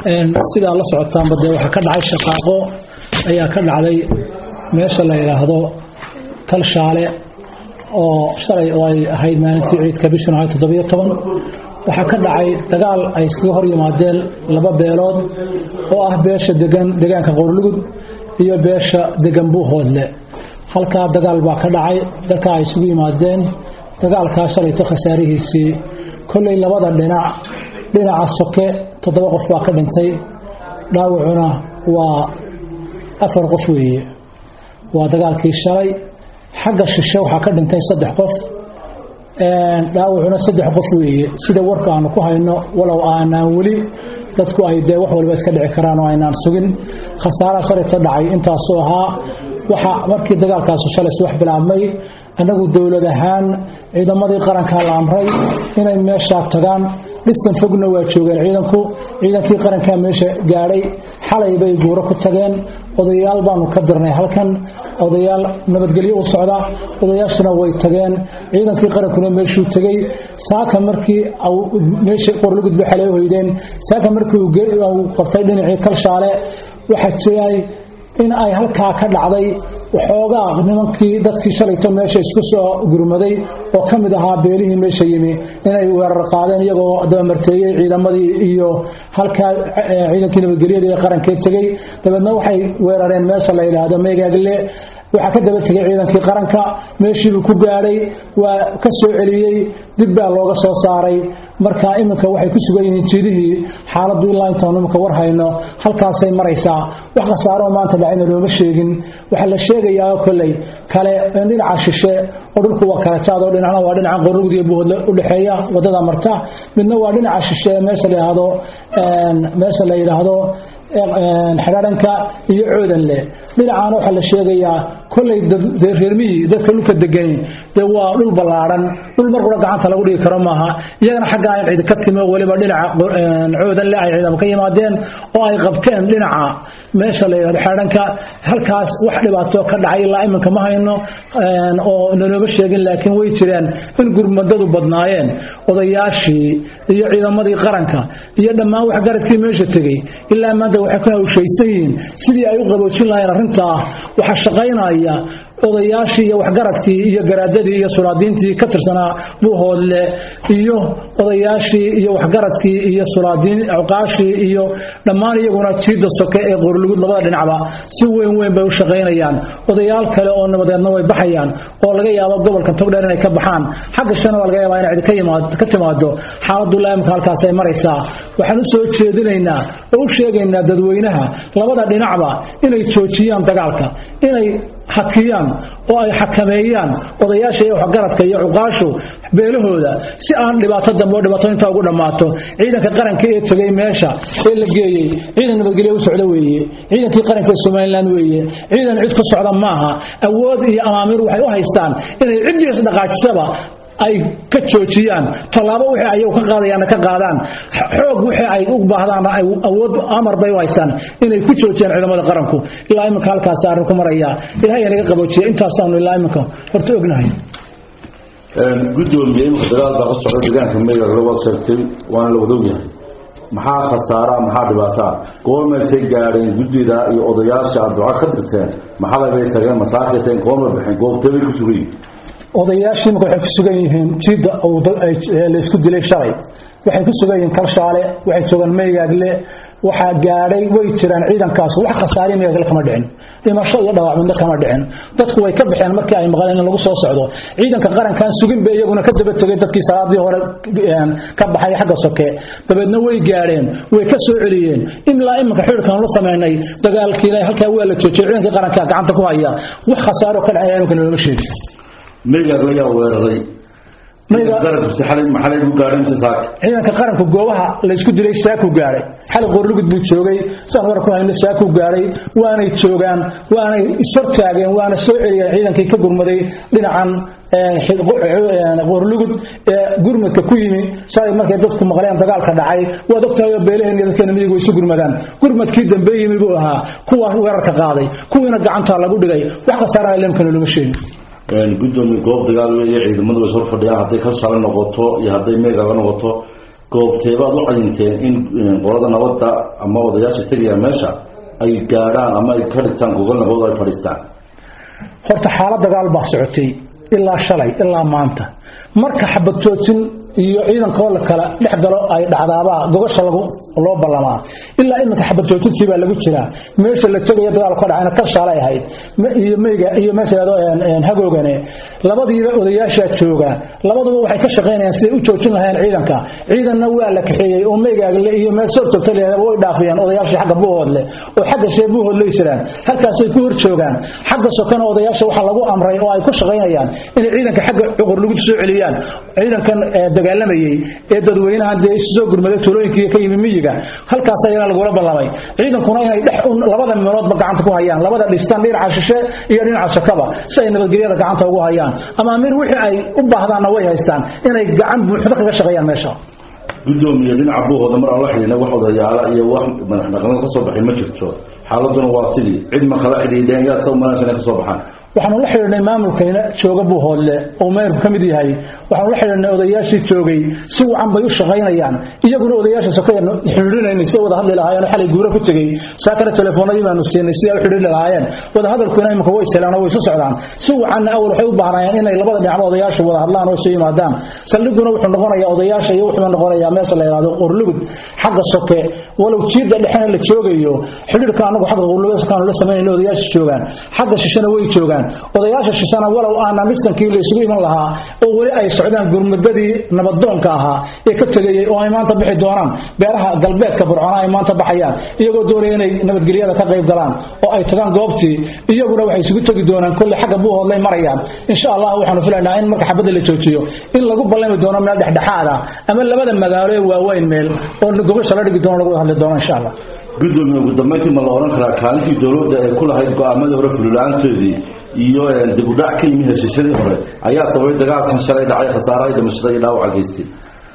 sidaa la socotaanba dee waxaa ka dhacay shaqaaqo ayaa ka dhacday meesha la yidhaahdo kalshaale oo shalay oo ay ahayd maalintii ciidka bishun ahayd toddobiyo toban waxaa ka dhacay dagaal ay iskaga hor yimaadeen laba beelood oo ah beesha degan deegaanka qowrlugud iyo beesha degan buuhoodle halkaa dagaal baa ka dhacay dalkaa ay isugu yimaadeen dagaalkaa shalayto khasaarihiisii kolley labada dhinac dhinaca soke toddoba qof baa ka dhintay dhaawacuna waa afar qof weeye waa dagaalkii shalay xagga shishe waxaa ka dhintay saddex qof dhaawacuna saddex qof weeye sida warka aanu ku hayno walow aanaan weli dadku ay dee wax waliba iska dhici karaan oo aynaan sugin khasaaraha shalayto dhacay intaasuu ahaa waxa markii dagaalkaasi shalay subax bilaabmay annagu dowlad ahaan ciidamadii qarankaa la amray inay meeshaa tagaan dhistan fogna waa joogeen ciidanku ciidankii qarankaa meesha gaadhay xalay bay guuro ku tageen odayaal baanu ka dirnay halkan odayaal nabadgelyo u socda odayaashana way tageen ciidankii qarankuna meeshuu tegey saaka markii meesha qorlugud bay xalay hoydeen saaka markii uu qabtay dhinacii kalshaale waxaa jiray in ay halkaa ka dhacday waxoogaa nimankii dadkii shalayto meesha isku soo gurmaday oo ka mid ahaa beelihii meesha yimi inay weerar qaadeen iyagoo dabamarteeyey ciidamadii iyo halkaa ciidankii nabadgelyada ee qarankee tegey dabeedna waxay weerareen meesha la yidhaahdo meegaagle waxaa ka daba tegay ciidankii qaranka meeshiibuu ku gaadhay waa ka soo celiyey dib baa looga soo saaray marka iminka waxay ku sugan yihiin jiidihii xaaladdu ilaa intaanu iminka war hayno halkaasay maraysaa wax khasaaroo maanta dhacayna looma sheegin waxaa la sheegayaa kolley kale in dhinaca shishe oo dhulku waa kala jaadoo dhinacna waa dhinaca qorrugud iyo buuhodle u dhexeeya waddada marta midna waa dhinaca shishe meesha la yidhaahdo meesha la yidhaahdo xidhaadhanka iyo coodanle dhinacaana waxaa la sheegayaa kolley reermihii dadka dhulka degan dee waa dhul ballaadhan dhul markuna gacanta lagu dhigi karo maaha iyagana xaggaa in cidi ka timi oo weliba dhinaca coodanle ay ciidamo ka yimaadeen oo ay qabteen dhinaca meesha la yidhahdo xidhaadhanka halkaas wax dhibaato ka dhacay ilaa iminka ma hayno oo nanooma sheegin laakiin way jireen in gurmadadu badnaayeen odayaashii iyo ciidamadii qaranka iyo dhammaan waxgaradkii meesha tegey ilaa maanta waxay ku hawshaysan yihiin sidii ay u qaboojin lahayeen arrintaa waxaa shaqaynaya odayaashii iyo waxgaradkii iyo garaadadii iyo sulaadiintii ka tirsanaa buuhoodle iyo odayaashii iyo waxgaradkii iyo sulaadiin cuqaashii iyo dhammaan iyaguna jiida soke ee qorlugud labada dhinacba si weyn weyn bay u shaqaynayaan odayaal kale oo nabadeedna way baxayaan oo laga yaabo gobolka togdheer inay ka baxaan xagga shana waa laga yaabaa inay cidi ka timaado xaaladdu laamka halkaas ay maraysaa waxaan u soo jeedinaynaa oo u sheegaynaa dadweynaha labada dhinacba inay joojiyaan dagaalka inay hakiyaan oo ay xakameeyaan odayaasha iyo waxgaradka iyo cuqaashu beelahooda si aan dhibaato dambe oo dhibaato intaa ugu dhammaato ciidanka qaranka ee tegay meesha ee la geeyey ciidan nabadgelyo u socda weeye ciidankii qaranka ee somalilan weeye ciidan cid ku socda maaha awood iyo amaamiir waxay u haystaan inay ciddiis dhaqaajisaba ay ka joojiyaan tallaabo wixii ayagu ka qaadayaanna ka qaadaan xoog wixii ay u baahdaanna ay awood amar bay u haystaan inay ku joojiyaan ciidamada qaranku ilaa iminka halkaas arrin ku maraya ilahay naga qaboojiya intaasaanu ilaa iminka horta ognahay gudoomiye iminka dagaal baa ka socda deegaanka meegaga waad sheegtay waana la wada ogyahay maxaa khasaaraa maxaa dhibaataa goormaysay gaadheen guddida iyo odayaasha aad duca ka dirteen maxalabay tageen masaakiteen goorma baxeen goobtabay ku sugayiin odayaashii imika waxay ku sugan yihiin jiidda la isku dilay shalay waxay ku sugan yihiin kalshaale waxay joogaan meygaagle waxaa gaadhay way jiraan ciidankaas wax khasaari meygaagle kama dhicin dhimasho iyo dhaawac midna kama dhicin dadku way ka baxeen markii ay maqleen in lagu soo socdo ciidanka qarankan sugin bay iyaguna ka daba tegay dadkii salaadii hore ka baxay xagga soke dabeedna way gaadheen way ka soo celiyeen ilaa iminka xidhkan la samaynay dagaalkiina halkaa waa la joojiyay ciidankii qaranka gacanta ku haya wax khasaaro ka dhacaya iminka looma sheegin meegaagla yaa weeraray ciidanka qaranku goobaha laysku dilay saakuu gaadhay xali qorlugud buu joogay saan war ku hayno saakuu gaadhay waanay joogaan waanay ishortaageen waana soo celiyeen ciidankii ka gurmaday dhinacan qorlugud ee gurmadka ku yimi shalay markay dadku maqleen dagaalka dhacay waad ogtahay beelaheen iyo dadkeena miyigu isu gurmadaan gurmadkii dambe yimi buu ahaa kuwa weerarka qaaday kuwiina gacantaa lagu dhigay wax khasaarana lemkana looma sheegin gudoomiye goob dagaal weeye ciidamadu way hor fadhiyaan hadday kalshaale noqoto iyo hadday meega la noqoto goobteebaad u cayinteen in qolada nabadda ama odayaasha tegaya meesha ay gaadhaan ama ay ka dhigtaan gogol nabad ay fadhiistaan horta xaalad dagaal baa socotay ilaa shalay ilaa maanta marka xabad joojin iyo ciidankoo la kala dhex galo ay dhacdaabaa gogasha lagu loo ballamaa ilaa iminka xabad joojintii baa lagu jiraa meesha la tegayo dagaalku ka dhacayna kalshaalay ahayd iyo meyga iyo meesha hagoogane labadiiba odayaashaa jooga labaduba waxay ka shaqaynayaan siday u joojin lahayeen ciidanka ciidanna waa la kaxeeyey oo meygaagle iyo meel soo joogta leedahay way dhaafiyeen odayaashii xagga buuhoodle oo xagga shee buuhoodley jiraan halkaasay ku hor joogaan xagga sokana odayaasha waxaa lagu amray oo ay ku shaqaynayaan inay ciidanka xagga cuqur lagu soo celiyaan ciidankan dagaalamayey ee dadweynaha dee isu soo gurmaday tuulooyinka ka yimi miyiga halkaas ayana lagula ballamay ciidankuna inay dhex labada meeloodba gacanta ku hayaan labada dhistaan dhinaca shishe iyo dhinaca sokaba si ay nabadgelyada gacanta ugu hayaan ama amiir wixii ay u baahdaanna way haystaan inay gacan buuxdo kaga shaqeeyaan meesha gudoomiye dhinaca buuhooda mar aan la xidhiina wax odayaala iyo wax madax dhaqameed ka soo baxay ma jirto xaaladuna waa sidii cid ma kala xidhiidheen yaa sa umalanaysa inay ka soo baxaan waxaanu la xidhiidhnay maamulkayna jooga buuhoodle oo meerku ka mid yahay waxaanu la xidhiidhnay odayaashii joogay si wacan bay u shaqaynayaan iyaguna odayaasha sokayanu xidhiidhinaynay si wada hadli lahaayeen xalay guura ku tegey saa kale telefoonadii baanu siinay si ay u xidhiidhi lahaayeen wada hadalkuna imika way selaan oo way isu socdaan si wacanna awal waxay u baahnayeen inay labada dhinacba odayaashu wada hadlaan oo isu yimaadaan saldhiguna wuxuu noqonayaa odayaasha iyo wuxuu noqonayaa meesha la yidhahdo qorlugud xagga soke walow jiidda dhexena la joogayo xidhiidhka anagu xagga qorlugudkaanu la samaynayna odayaasha joogaan xagga shishana way joogaan odayaasha shishana walow aanan dhistankii la isugu iman lahaa oo weli ay socdaan gurmadadii nabadoonka ahaa ee ka tegayey oo ay maanta bixi doonaan beeraha galbeedka burcona ay maanta baxayaan iyagoo doonaya inay nabadgelyada ka qayb galaan oo ay tagaan goobtii iyaguna waxay isugu tegi doonaan kolley xagga buuhoodlay marayaan insha allah waxaanu filaynaa in marka xabadda la joojiyo in lagu ballami doono meel dhexdhexaad ah ama labada magaalo ee waaweyn meel oo gogosha la dhigi doono lagu hadli doono insha allah gudoomiye ugu dambayntii ma la odhan karaa kaalintii dowladda ee ku lahayd go-aamadii hore fululaantoodii iyo dibudhac ka yimi heshiisyadii hore ayaa sababay dagaalkan shalay dhacay khasaaraha dhimashada iyo dhaawaca geystay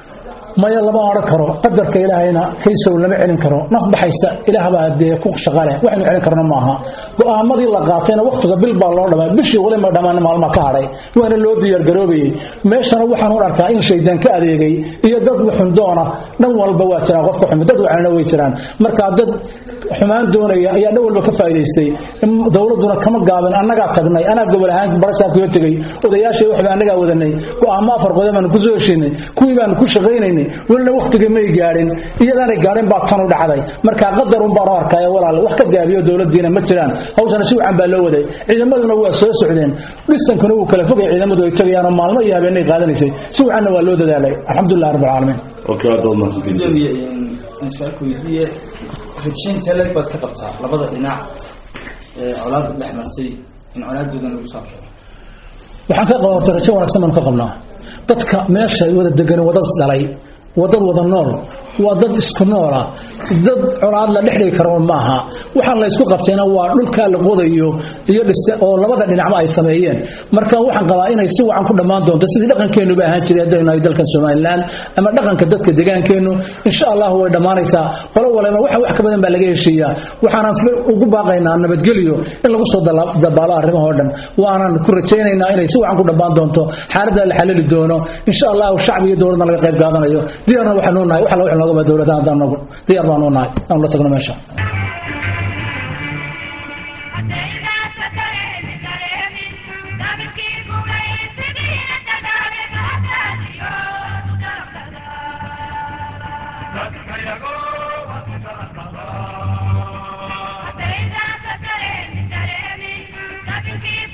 maya lama odhan karo qadarka ilaahayna haysow lama celin karo naf baxaysa ilaahbaa dee ku shaqale waxaynu celin karno maaha go-aamadii la qaatayna wakhtiga bil baa loo dhamay bishii wali ma dhammaan maalma ka hadhay waana loo diyaargaroobayey meeshana waxaan u arkaa in shaydaan ka adeegay iyo dad xundoona dhan walba waa jiraan qofka xumi dad wacnana way jiraan marka dad xumaan doonaya ayaa dhan walba ka faa'iidaystay dowladduna kama gaabin annagaa tagnay anaa gobol ahaan barasaabkiga tegey odayaashii waxba annagaa wadanay go-aamo afar qodob baanu ku soo heshiinay kuwii baanu ku shaqaynaynay welina wakhtigii may gaadhin iyadaanay gaadhin baa tan u dhacday marka qadar un baan u arkaya walaal wax ka gaabiyo dowladdiina ma jiraan hawshana si wacan baa loo waday ciidamaduna waa soo socdeen dhistankuna wuu kala fogay ciidamadu ay tegayaanoo maalmo iyo habeenay qaadanaysay si wacanna waa loo dadaalay alxamdulilah rabbi alcaalamiin gudoomiye su-aalku weydiiye rabshaynta leg baad ka qabtaa labada dhinac ee colaadda dhex martay in colaadoodan lagu saabsado waxaan ka qaba horta rajo wanaagsan baan ka qabnaa dadka meesha wada degan wadad isdhalay wadad wada nool waa dad isku noola dad colaad la dhexdhigi karo maaha waxaan la isku qabtayna waa dhulkaa la qodayo iyo dhiste oo labada dhinacba ay sameeyeen marka waxaan qabaa inay si wacan ku dhammaan doonto sidii dhaqankeennuba ahaan jiray haddaynu nahay dalkan somalilan ama dhaqanka dadka deegaankeennu insha allah way dhammaanaysaa qolo walba waxa wax ka badan baa laga heshiiyaa waxaanan ugu baaqaynaa nabadgelyo in lagu soo dabaalo arrimahoo dhan waanan ku rajaynaynaa inay si wacan ku dhammaan doonto xaaladda la xalili doono insha allah shacbi iyo dowladna laga qayb qaadanayo diyaarna waxaanu nahay wax alla wax nooga dowladda haddaan nagu diyaar baanu nahay aanu la tagno meesha Thank you.